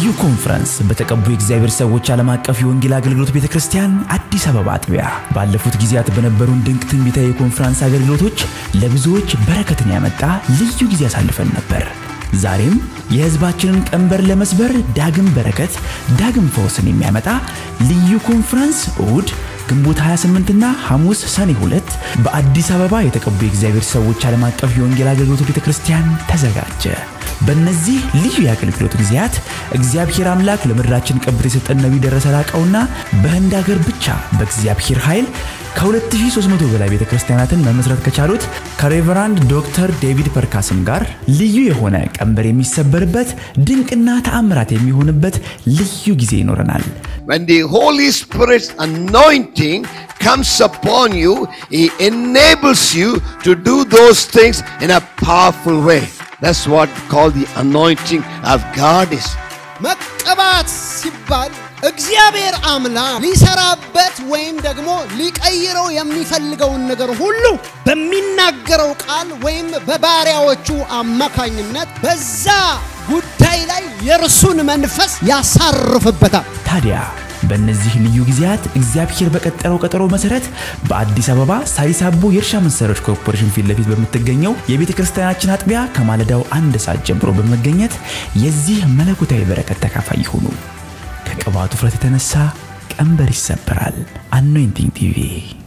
ልዩ ኮንፈረንስ በተቀቡ የእግዚአብሔር ሰዎች ዓለም አቀፍ የወንጌል አገልግሎት ቤተ ክርስቲያን አዲስ አበባ አጥቢያ ባለፉት ጊዜያት በነበሩን ድንቅ ትንቢታዊ የኮንፈረንስ አገልግሎቶች ለብዙዎች በረከትን ያመጣ ልዩ ጊዜ አሳልፈን ነበር። ዛሬም የሕዝባችንን ቀንበር ለመስበር ዳግም በረከት፣ ዳግም ፈውስን የሚያመጣ ልዩ ኮንፈረንስ እሁድ ግንቦት 28ና ሐሙስ ሰኔ 2 በአዲስ አበባ የተቀቡ የእግዚአብሔር ሰዎች ዓለም አቀፍ የወንጌል አገልግሎት ቤተ ክርስቲያን ተዘጋጀ። በእነዚህ ልዩ የአገልግሎት ጊዜያት እግዚአብሔር አምላክ ለምድራችን ቀብት የሰጠን ነቢይ ደረሰ ላቀውና በህንድ ሀገር ብቻ በእግዚአብሔር ኃይል ከ2300 በላይ ቤተ ክርስቲያናትን መመስረት ከቻሉት ከሬቨራንድ ዶክተር ዴቪድ ፐርካስም ጋር ልዩ የሆነ ቀንበር የሚሰበርበት ድንቅና ተአምራት የሚሆንበት ልዩ ጊዜ ይኖረናል። When the Holy Spirit's anointing comes upon you, He enables you to do those things in a powerful way. That's what called the anointing of God is. መቀባት ሲባል እግዚአብሔር አምላክ ሊሰራበት ወይም ደግሞ ሊቀይረው የሚፈልገውን ነገር ሁሉ በሚናገረው ቃል ወይም በባሪያዎቹ አማካኝነት በዛ ጉዳይ ላይ የእርሱን መንፈስ ያሳርፍበታል። ታዲያ በእነዚህ ልዩ ጊዜያት እግዚአብሔር በቀጠረው ቀጠሮ መሰረት በአዲስ አበባ ሳሪስ አቦ የእርሻ መሳሪያዎች ኮርፖሬሽን ፊት ለፊት በምትገኘው የቤተ ክርስቲያናችን አጥቢያ ከማለዳው አንድ ሰዓት ጀምሮ በመገኘት የዚህ መለኮታዊ በረከት ተካፋይ ይሁኑ። ከቅባቱ ፍረት የተነሳ ቀንበር ይሰበራል። አኖይንቲንግ ቲቪ